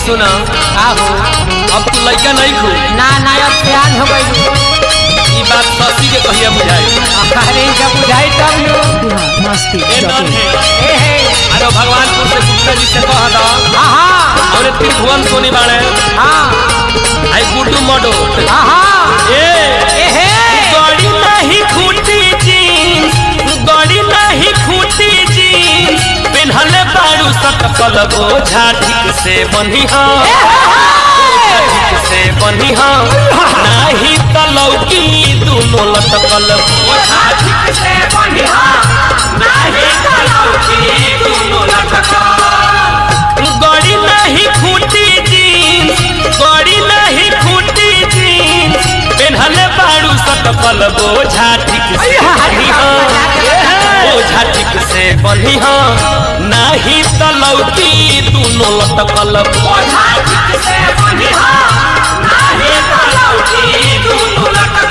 सुना आहो अब तू लड़का नहीं खू ना ना अब ध्यान हो गई ई बात ससी के कहिया बुझाई अरे जब बुझाई तब लो बिहार मस्ती ए नन डॉट है ए हे अरे भगवानपुर से गुप्ता जी से कह दा आहा और त्रिभुवन सोनी बाड़े हाँ आई गुड्डू मडो आहा ए ए हे गड़ी नहीं खूटी जीन्स गड़ी नहीं खूटी जीन्स पिन्हले बारू सटकल बोझा ठीक से बनिहा ठीक से बनिहा नाही त लौकी दुनो लटकल बोझा ठीक से बनिहा नाही त लौकी दुनो लटकल गड़ी नहीं खूटी जीन्स गड़ी नहीं खूटी जीन्स पेन्हले बारू सटकल बोझा ठीक से बनिहा बोझा ठीक से बनिहा नाही त लौकी दुनो लटकल बोझा ठीक से बनिहा नाही त लौकी दुनो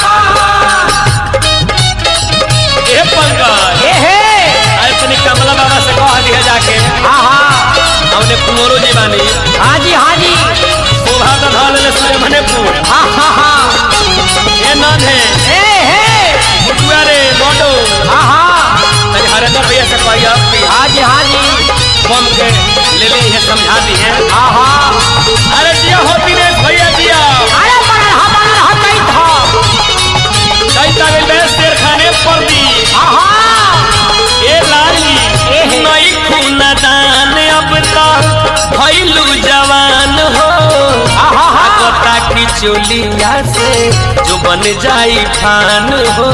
लटकल ए पंकज ए हे अरे तनी कमला बाबा से कह दिया जाके आहा हमने कुंवरो जी बानी हाँ जी हाँ जी शोभा का धल ले सूर्य मनेपुर हाँ हाँ हाँ ए नन है ए हे मुटुआ रे मोटो आहा तनी हरेंद्र भैया से कहिया कि हाँ जी हाँ जी बम के ले ली है समझा दी है आहा अरे जिया हो दिनेश भैया जिया अरे बनल हा बनल हा कई था कैता गई मैं शेर खाने पर दी आहा ए लाली एहे। नई खूना दान अब तक भइलू जवान हो आहा हा कोटा की चोलिया से जो बन जाई फान हो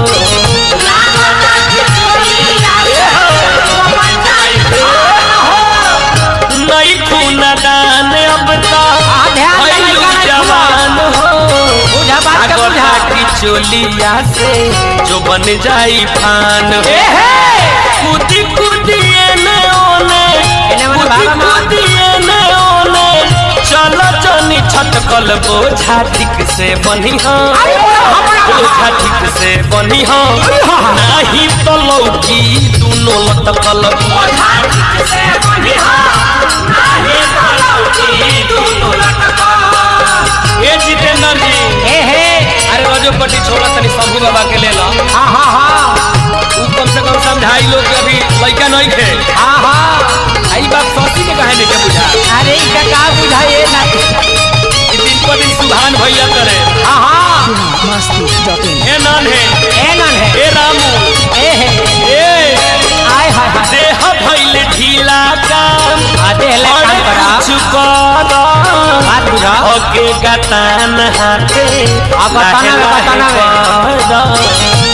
नई खूना दान अब आ, तक ध्यान से भइलू लड़का नहीं जवान हो बुझा बात का कोटा बुझा की चोलिया से जो बन जाई फान हो ए हे कूदी कूदिए ने ओने एने मने कूदी भागा मार। कूदिए ने ओने चलो जनी छटकल बोझा ठीक से बनिहा बोझा ठीक से बनिहा नाही तो लौकी दुनो लटकल बोझा ठीक से बनिहा नाही तो लौकी दुनो लटकल ए जितेंद्र जी ए हे अरे रजोपट्टी छोड़ा तनी शंभू बाबा के ले ला हाँ हाँ हाँ उ कम से कम समझाई लोग के अभी लड़का नहीं थे आहा आई बात सौसी के कहे नहीं के बुझा अरे इनका का बुझाइए ना कि दिन पर दिन सुधान भैया करे आहा बिहार मस्ती डॉट इन ए नान है ए नन है ए रामू ए हे ए आय हाय हाय देह भइल ढीला काम आते हले काम करा चुकर बात बुझा ओके गतान हाथे आ, गताना में, गताना में।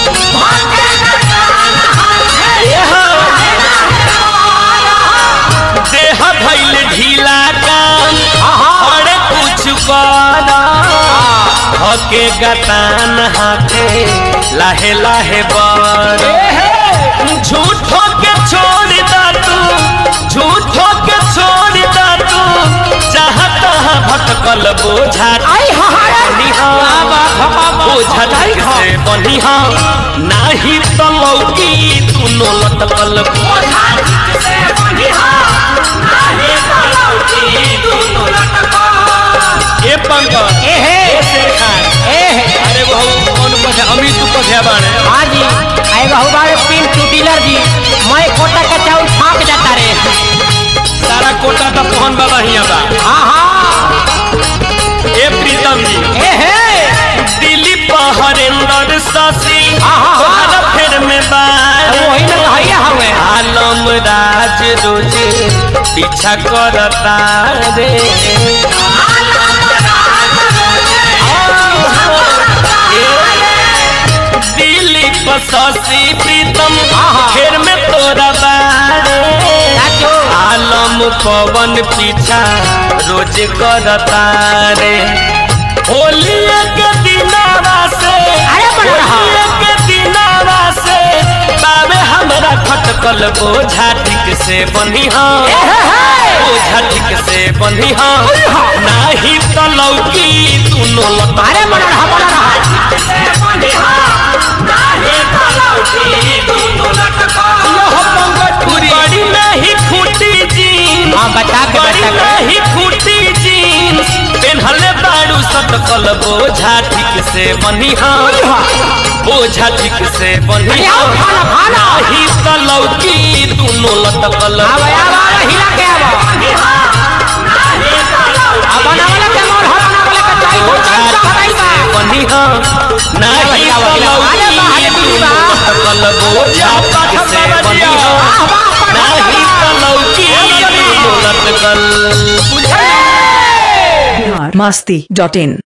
देह भइल ढीला काम आहा अरे कुछ कर हके गतान हाथे लाहे लाहे बर झूठो के छोड़ दा तू झूठो के छोड़ दा तू जहाँ तहाँ भटकल बोझा आई हाहारे बनिहा बाबा बाबा बोझा ठीक से बनिहा नाही तो लौकी दुनो लटकल बोझा ठीक से बनिहा नाही तो लौकी दुनो लटकल ए पंकज ए हे ए शेर खान ए हे अरे बहु कौन पथे अमित पथे बाड़े हाँ जी आए बहु बारे पिन टू डीलर जी मैं कोटा का चाउल फाँक जाता रे सारा कोटा तो पहन बाबा हिया बा हाँ हाँ ए प्रीतम जी ए हे दिलीप हरेंद्र शशि आहा, आहा। तोहरा फेर में बारे वही ना कहिए हमें आलम राज रोज पीछा करता रे दिलीप शशि प्रीतम आहा। फेर में तोरा बारे चाचो आलम पवन पीछा रोज करता रे होली के दिनावा से अरे बड़ा रहा। होली के दिनावा से बाबे हमरा खटकल बोझा ठीक से बनिहा ए हे हे बोझा ठीक से बनिहा नाही तो लौकी दुनो लता अरे बड़ा रहा बड़ा रहा बड़ी नहीं फूटी जी हाँ बता के बड़ी बता के नहीं फूटी जी बोझा ठीक से बनिहा बोझा ठीक से बनिहा आओ, खाना, खाना। नाही त लौकी दुनो लटकल आव आव आव हिला के आव अब बनावला के मोर हो बनावला के चाय हो बोझा चाय ठीक हराई से बा बनिहा नाही आवा, त आवा, आवा, लौकी आवा, दुनो आवा, लटकल बोझा ठीक से बनिहा वाह वाह नाही त लौकी दुनो लटकल बिहार मस्ती डॉट इन